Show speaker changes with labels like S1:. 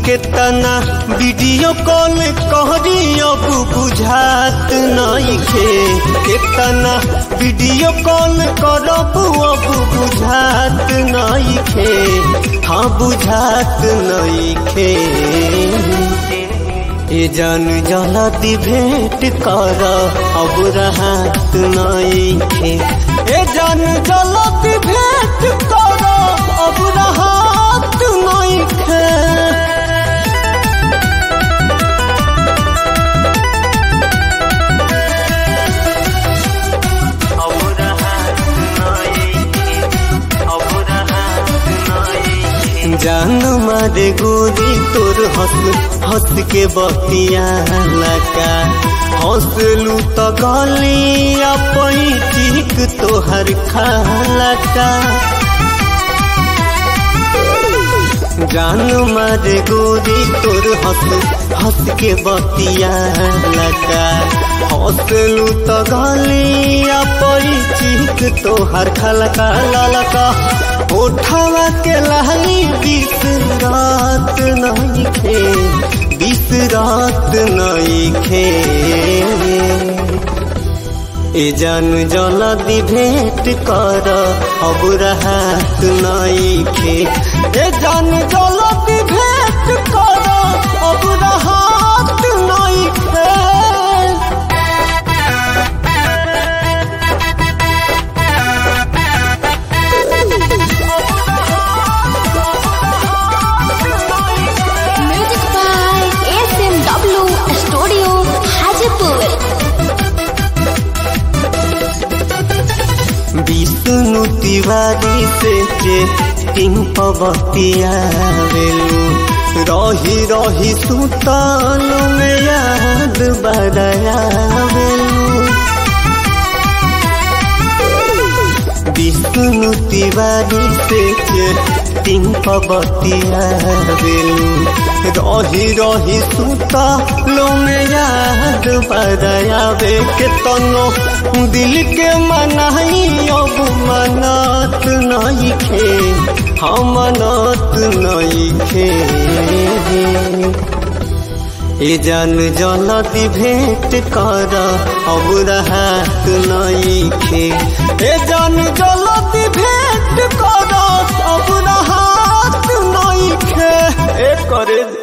S1: केतना video call कहरी अब बुझात नइखे केतना वीडियो कॉल करब अब बुझात नइखे हाँ बुझात नइखे ए जान जलती भेंट कर अब रहत नइखे ए जान जलती भेंट कर अब रहत नइखे जान मारे गोरी तोर हंस हंस के बतिया लगा हंसलू तो गलिया पैचिक तोहर खाला का जान मारे गोरी तोर हंस हंस के बतिया लगा हंसलू तो गलिया पैचिक तोहर खलका ललका उठावा के लहली बीस रात नहीं खे बीस रात नहीं खे ए जान जलदी भेंट कर अब रहत नहीं खे ए जान जलदी भेंट कर अब रहत नहीं खे
S2: music by S M W studio Hajipur
S1: Vishnu Tiwari से चेटिंग पबतिया वेलू रही रही सुतान में याद बदया वेलू विष्णु तिवारी से चेटिंग पबतिया वेलू रही रही सुतालो में याद बदया वे के तनो दिल के मनाई अब मनत नहीं खे हम मनत नहीं खे ए जान जलती भेंट कर अब रहत नहीं खे ए जान जलती भेंट कर अब रहत नहीं खे ए करे